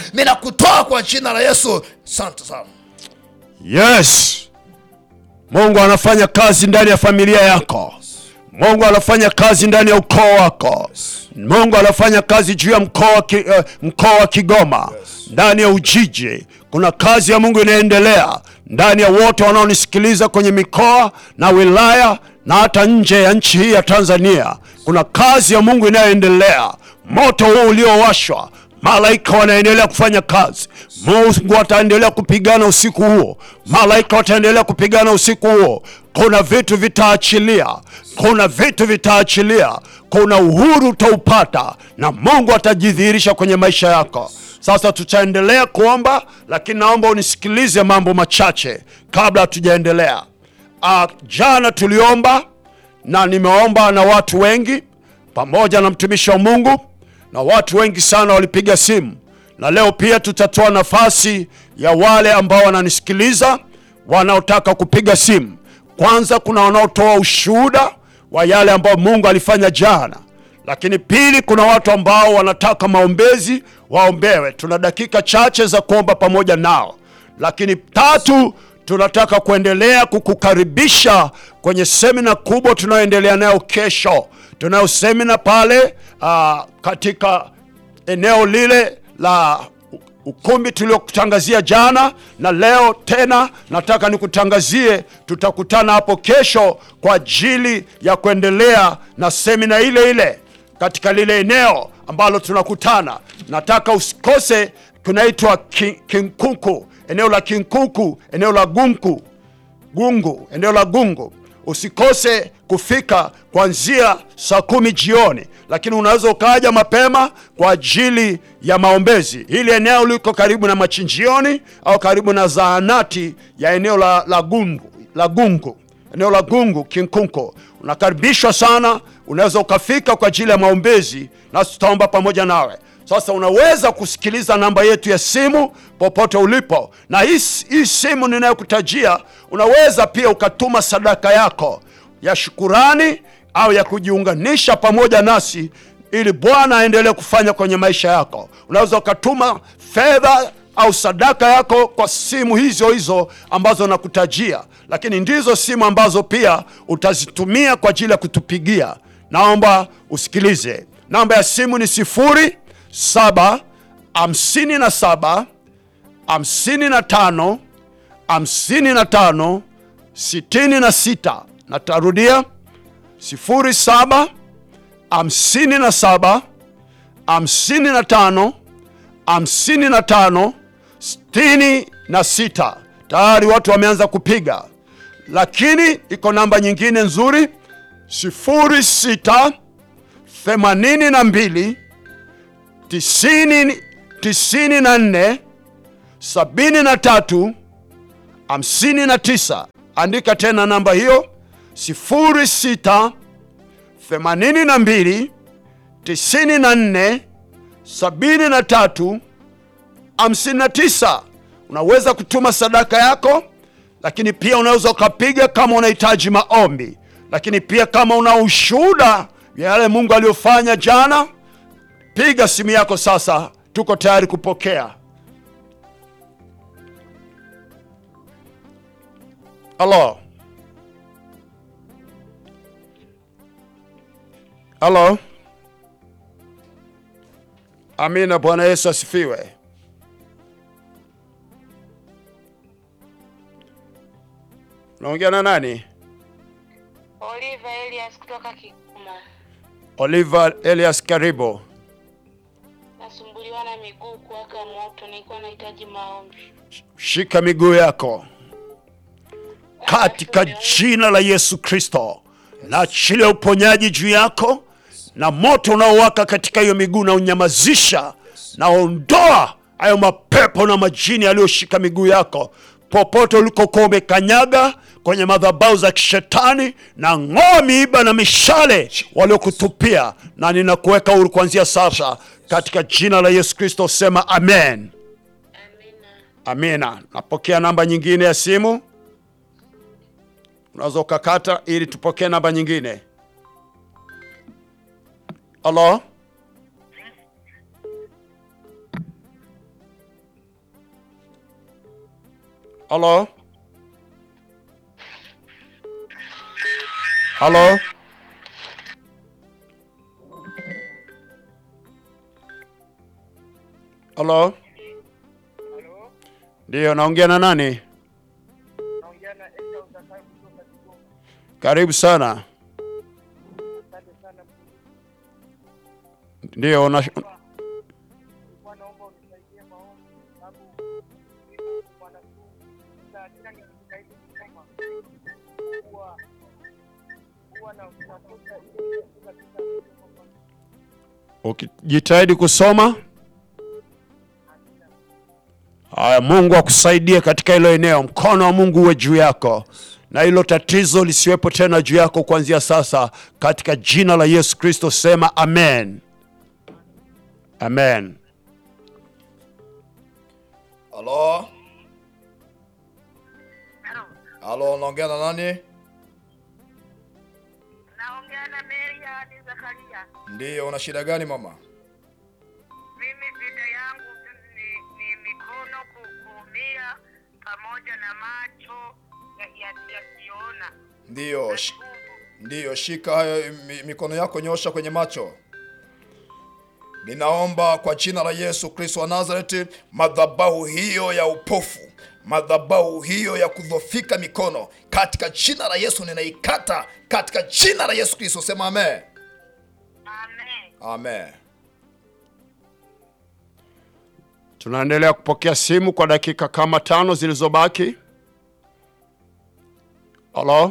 ninakutoa kwa jina la Yesu. Asante sana. Yes, Mungu anafanya kazi ndani ya familia yako. Mungu anafanya kazi ndani ya ukoo wako. Mungu anafanya kazi juu ya mkoa wa ki, eh, mkoa wa Kigoma, ndani ya Ujiji. Kuna kazi ya Mungu inaendelea ndani ya wote wanaonisikiliza kwenye mikoa na wilaya na hata nje ya nchi hii ya Tanzania. Kuna kazi ya Mungu inayoendelea. Moto huu uliowashwa malaika wanaendelea kufanya kazi. Mungu ataendelea kupigana usiku huo, malaika wataendelea kupigana usiku huo. Kuna vitu vitaachilia, kuna vitu vitaachilia, kuna uhuru utaupata, na Mungu atajidhihirisha kwenye maisha yako. Sasa tutaendelea kuomba, lakini naomba unisikilize mambo machache kabla hatujaendelea. Ah, jana tuliomba na nimeomba na watu wengi pamoja na mtumishi wa Mungu na watu wengi sana walipiga simu, na leo pia tutatoa nafasi ya wale ambao wananisikiliza wanaotaka kupiga simu. Kwanza kuna wanaotoa ushuhuda wa yale ambayo Mungu alifanya jana, lakini pili kuna watu ambao wanataka maombezi waombewe. Tuna dakika chache za kuomba pamoja nao, lakini tatu tunataka kuendelea kukukaribisha kwenye semina kubwa tunayoendelea nayo kesho. Tunayo semina pale ah, katika eneo lile la ukumbi tuliokutangazia jana, na leo tena nataka nikutangazie, tutakutana hapo kesho kwa ajili ya kuendelea na semina ile ile katika lile eneo ambalo tunakutana. Nataka usikose, kunaitwa Ki- Kinkuku, eneo la Kinkuku, eneo la Gunku Gungu, eneo la Gungu. Usikose kufika kuanzia saa kumi jioni, lakini unaweza ukaja mapema kwa ajili ya maombezi. Hili eneo liko karibu na machinjioni au karibu na zahanati ya eneo la, la Gungu, la Gungu, eneo la Gungu Kinkunko. Unakaribishwa sana, unaweza ukafika kwa ajili ya maombezi, nasi tutaomba pamoja nawe. Sasa unaweza kusikiliza namba yetu ya simu popote ulipo, na hii, hii simu ninayokutajia, unaweza pia ukatuma sadaka yako ya shukurani au ya kujiunganisha pamoja nasi ili Bwana aendelee kufanya kwenye maisha yako. Unaweza ukatuma fedha au sadaka yako kwa simu hizo hizo ambazo nakutajia, lakini ndizo simu ambazo pia utazitumia kwa ajili ya kutupigia. Naomba usikilize, namba ya simu ni sifuri saba hamsini na saba hamsini na tano hamsini na tano sitini na sita. Natarudia sifuri saba hamsini na saba hamsini na tano hamsini na tano sitini na sita. Tayari watu wameanza kupiga, lakini iko namba nyingine nzuri sifuri sita themanini na mbili tisini tisini na nne sabini na tatu hamsini na tisa. Andika tena namba hiyo sifuri sita themanini na mbili tisini na nne sabini na tatu hamsini na tisa. Unaweza kutuma sadaka yako, lakini pia unaweza ukapiga kama unahitaji maombi, lakini pia kama una ushuhuda ya yale Mungu aliyofanya jana, piga simu yako sasa, tuko tayari kupokea. Halo, halo. Amina. Bwana Yesu asifiwe. Naongea na nani? Oliva Elias kutoka Kigoma. Oliver Elias, karibu. Nasumbuliwa na miguu kuwaka moto, nilikuwa nahitaji maombi. Shika miguu yako katika jina la Yesu Kristo, na achilia uponyaji juu yako, na moto unaowaka katika hiyo miguu na unyamazisha, na ondoa hayo mapepo na majini yaliyoshika miguu yako popote ulikokuwa umekanyaga kwenye madhabahu za kishetani, na ng'oa miiba na mishale waliokutupia, na ninakuweka huru kuanzia sasa katika jina la Yesu Kristo. Sema amen. Amina. Amina. Napokea namba nyingine ya simu, unaweza ukakata ili tupokee namba nyingine. Halo, Halo? Halo? Halo? Ndiyo, naongea na nani? Karibu sana. Ndiyo, una ukijitahidi kusoma. Haya, Mungu akusaidie katika hilo eneo, mkono wa Mungu uwe juu yako na hilo tatizo lisiwepo tena juu yako kuanzia sasa, katika jina la Yesu Kristo. Sema amen, amen. Halo? Halo, naongea na nani? Naongea na Meriani Zakaria. Ndiyo, una shida gani mama? Mimi shida yangu ni, ni mikono ku- kuumia pamoja na macho ya- ya- yasiyoona. Ndiyo, sh Tumbo. ndiyo, shika hayo mi- mikono yako, nyosha kwenye macho. Ninaomba kwa jina la Yesu Kristo wa Nazareti, madhabahu hiyo ya upofu, madhabahu hiyo ya kudhofika mikono, katika jina la Yesu ninaikata, katika jina la Yesu Kristo. Sema amen, Amen. amen. Tunaendelea kupokea simu kwa dakika kama tano zilizobaki. Halo,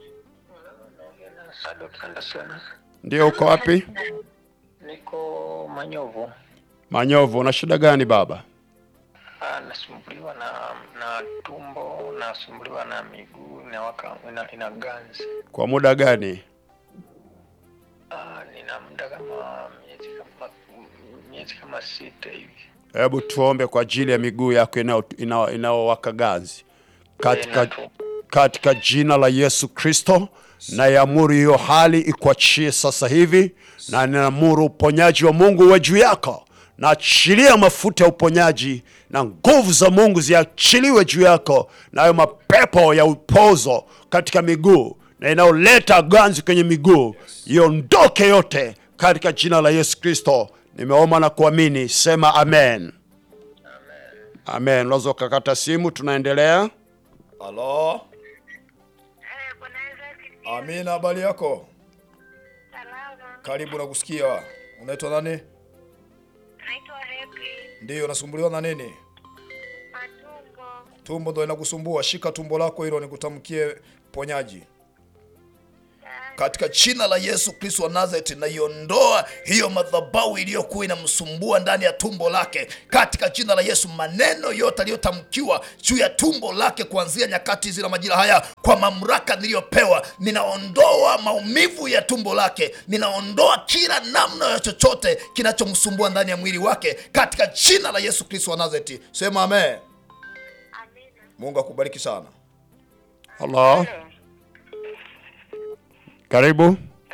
Sadok Anderson. ndio, uko wapi? Niko Manyovu. Manyovu, una shida gani baba? Ah, nasumbuliwa na na tumbo, nasumbuliwa na miguu inawaka ina, ina ganzi. Kwa muda gani? Ah, nina muda kama miezi kama miezi kama sita hivi. Hebu tuombe kwa ajili ya miguu yako inao- inao- inaowaka ganzi katika, Tena tu- katika jina la Yesu Kristo. Naiamuru hiyo hali ikuachie sasa hivi, na ninaamuru uponyaji wa Mungu uwe juu yako. Naachilia mafuta ya uponyaji na nguvu za Mungu ziachiliwe juu yako, na hayo mapepo ya upozo katika miguu na inayoleta ganzi kwenye miguu iondoke yote katika jina la Yesu Kristo. Nimeomba na kuamini, sema amen. Amen. Unaweza ukakata simu, tunaendelea. Halo, Eh, Bwana Yesu asifiwe. amina. Habari yako? Salama. Karibu na kusikia. Unaitwa nani? Naitwa Happy. Ndiyo, unasumbuliwa na nini? Matumbo. Tumbo ndo inakusumbua. Shika tumbo lako hilo, nikutamkie ponyaji katika jina la Yesu Kristo wa Nazareti. Naiondoa hiyo madhabahu iliyokuwa inamsumbua ndani ya tumbo lake katika jina la Yesu. Maneno yote aliyotamkiwa juu ya tumbo lake kuanzia nyakati hizi na majira haya, kwa mamlaka niliyopewa, ninaondoa maumivu ya tumbo lake, ninaondoa kila namna ya chochote kinachomsumbua ndani ya mwili wake katika jina la Yesu Kristo wa Nazareti. Sema amen. Amina. Mungu akubariki sana. Halo, karibu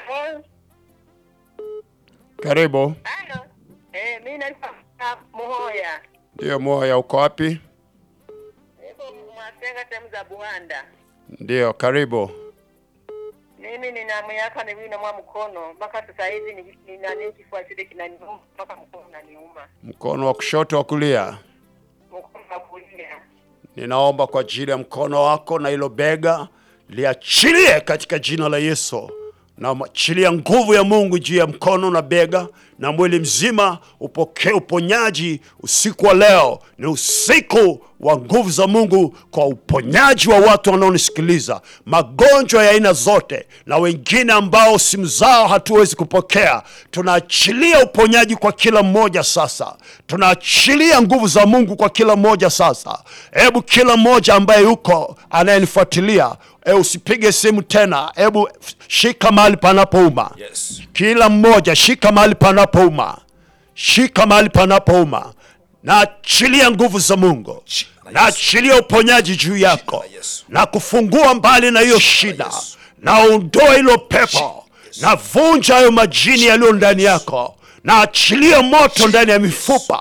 karibu. Halo. Eh, mimi naitwa Muhoya. Ndiyo, moya, uko wapi? Niko Mwasenga sehemu za Buhanda. Ndiyo, karibu. Mimi nina miaka miwili na mwa mkono mpaka sasa hivi ni- nina nini kifua chote kinaniuma mpaka mkono unaniuma. Mkono wa kushoto, wa kulia. Mkono wa kulia. Ninaomba kwa ajili ya mkono wako na hilo bega liachilie katika jina la Yesu. Naachilia nguvu ya Mungu juu ya mkono na bega na mwili mzima, upokee uponyaji usiku wa leo. Ni usiku wa nguvu za Mungu kwa uponyaji wa watu wanaonisikiliza, magonjwa ya aina zote, na wengine ambao simu zao hatuwezi kupokea. Tunaachilia uponyaji kwa kila mmoja sasa, tunaachilia nguvu za Mungu kwa kila mmoja sasa. Hebu kila mmoja ambaye yuko anayenifuatilia, e, usipige simu tena, hebu shika mahali panapouma. Yes. Kila mmoja shika mahali panapouma, shika mahali panapouma. Naachilia nguvu za Mungu, Jina la Yesu. naachilia uponyaji juu yako la Yesu. na kufungua mbali na hiyo shida, Yesu. na ondoa hilo pepo, na vunja hayo majini yaliyo ndani yako, na achilia moto ndani ya mifupa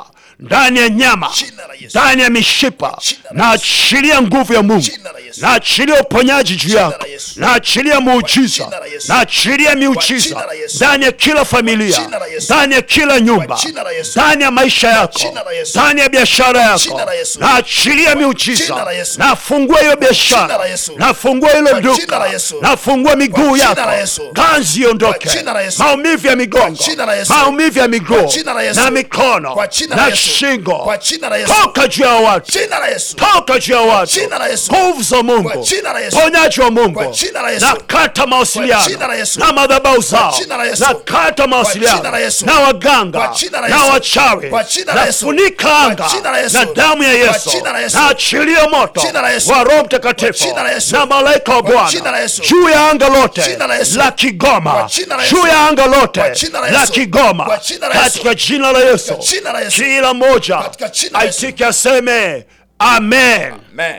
ndani ya nyama Jina la Yesu. ndani ya mishipa Jina la na achilia nguvu ya mungu Jina la Yesu. na achilia uponyaji juu Jina yako la Yesu. na achilia muujiza jina la Yesu. na achilia miujiza jina la Yesu. ndani ya kila familia jina la Yesu. ndani ya kila nyumba Kwa jina la Yesu. ndani ya maisha yako jina la Yesu. ndani ya biashara yako jina la Yesu. na achilia jina miujiza la Yesu. nafungua hiyo jina biashara la Yesu. nafungua hilo Kwa jina duka la Yesu. nafungua miguu jina yako la Yesu. ganzi iondoke Kwa jina la Yesu. maumivu ya migongo Kwa jina la Yesu. maumivu ya miguu Kwa jina la Yesu. na mikono Kwa jina la na Yesu. shingo Kwa jina la Yesu. toka juu ya watu Jina la Yesu. toka juu ya watu jina la Yesu. nguvu za Kwa mungu jina la Yesu. ponyaji wa mungu Kwa jina la Yesu. na kata mawasiliano jina la Yesu. na madhabahu zao jina la Yesu. na kata mawasiliano jina la Yesu. na waganga Kwa jina la na Yesu. wachawi Kwa jina la Yesu. nafunika Kwa anga jina la Yesu. na damu ya Kwa yesu jina la Yesu. na achilia moto Jina la Yesu. wa roho mtakatifu Kwa jina la Yesu. na malaika wa Kwa jina la bwana Yesu. juu ya anga lote Jina la Yesu. la kigoma Kwa jina la Yesu. juu ya anga lote Kwa jina la la Yesu. kigoma Kwa jina la Yesu. katika jina la yesu Kwa jina la Yesu. kila mmoja Katika jina la Yesu. aitike aseme amen Amen.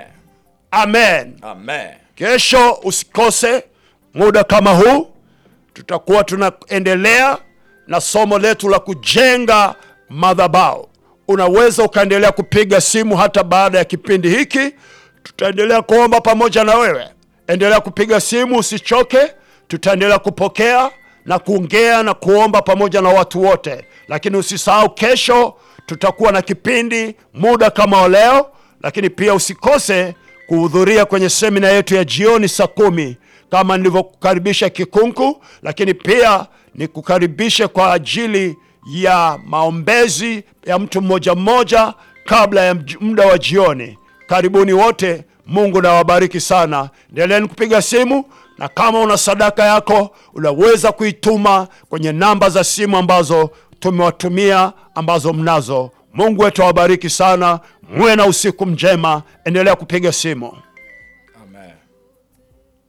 amen Amen. kesho usikose muda kama huu tutakuwa tunaendelea na somo letu la kujenga madhabao unaweza ukaendelea kupiga simu hata baada ya kipindi hiki tutaendelea kuomba pamoja na wewe endelea kupiga simu usichoke tutaendelea kupokea na kuongea na kuomba pamoja na watu wote lakini usisahau kesho tutakuwa na kipindi muda kama wa leo lakini pia usikose kuhudhuria kwenye semina yetu ya jioni saa kumi kama nilivyokukaribisha kikunku lakini pia nikukaribishe kwa ajili ya maombezi ya mtu mmoja mmoja kabla ya mj- muda wa jioni karibuni wote mungu nawabariki sana endeleeni kupiga simu na kama una sadaka yako unaweza kuituma kwenye namba za simu ambazo tumewatumia ambazo mnazo mungu wetu awabariki sana muwe na usiku mjema endelea kupiga simu Amen.